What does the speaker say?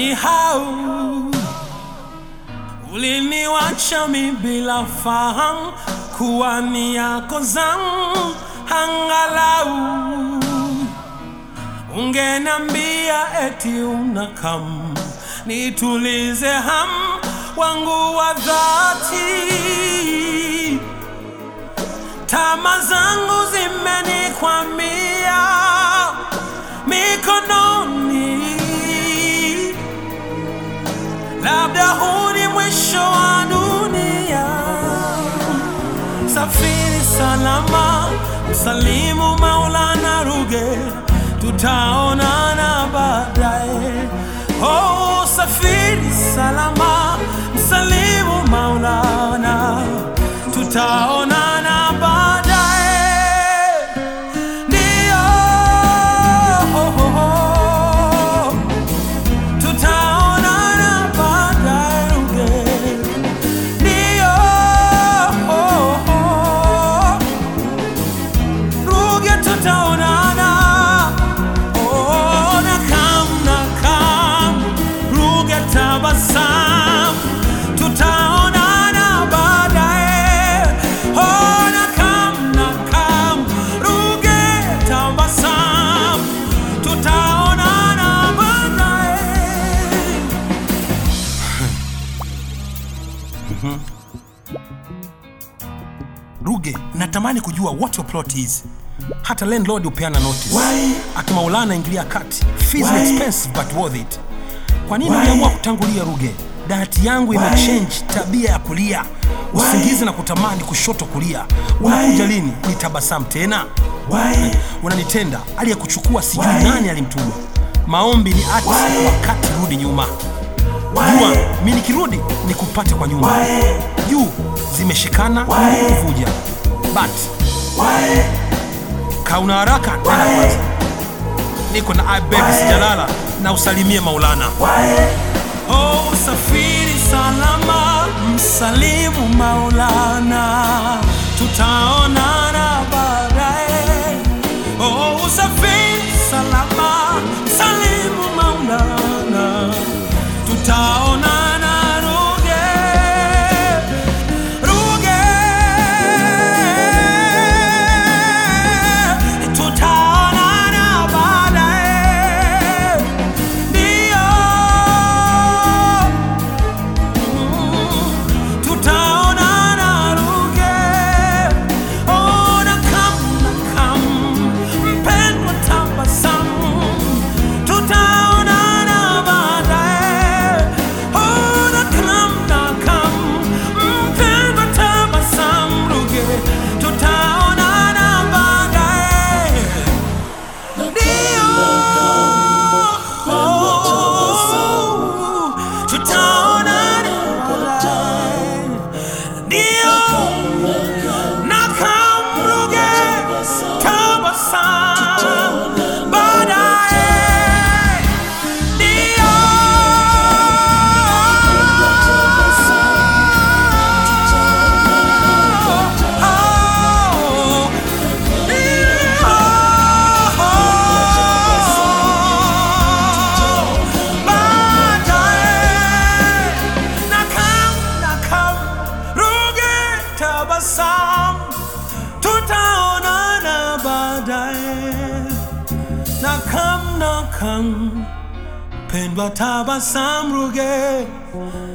ukanisahau, uliniwacha mi bila fahamu kuwa ni yako zangu, angalau ungenambia eti unakam nitulize ham wangu wa dhati. Tama zangu zimenikwamia mikononi, labda huu ni mwisho wa dunia. Safiri salama, msalimu Maulana Ruge, tutaonana baadaye. Oh, safiri salama, msalimu Maulana, tutaonana baadaye. Ndio, oh, oh, oh. tutaonana baadaye Ruge. Ndio, oh, oh. Ruge tutaonana. Oh, nakam, nakam. Ruge tabasam. Tutaonana baadaye. Oh, nakam, nakam. Ruge tabasam. Tutaonana baadaye. Ruge, natamani kujua what your plot is. Hata landlord hupeana notice. Why? Akimaulana ingilia kati. Fees Why? ni expensive but worth it. Kwa nini Why? uliamua kutangulia Ruge? Dayati yangu Why? imechange tabia ya kulia, usingizi na kutamani kushoto kulia. Unakuja lini? Ni tabasamu tena? Why? Unanitenda aliyekuchukua sijui Why? nani alimtuma. Maombi ni ati Why? wakati rudi nyuma. Why? Jua mi nikirudi nikupate kwa nyuma. Why? Juu zimeshikana Why? kuvuja. But Why? kauna haraka nenda Why? kwanza. Niko na ibeg Why? sijalala na usalimie Maulana. Why? Oh, safiri salama, msalimu Maulana, tutaonana baadaye. Oh, usafiri salama, msalimu Maulana, tutaonana Ruge, Ruge, tutaonana baadaye. Ndio tutaonana Ruge. Oh, nakam, nakam, mpendwa tabasamu. Tutaonana baadaye. Oh, nakam, nakam, mpendwa tabasamu Ruge. Tutaonana baadaye. Ndio. Oh, tutaonana baadaye. Ndio. Nakamruge tabasamu baadaye. Ndio. Oh, tutaonana baadaye nakam nakam pendwa tabasam ruge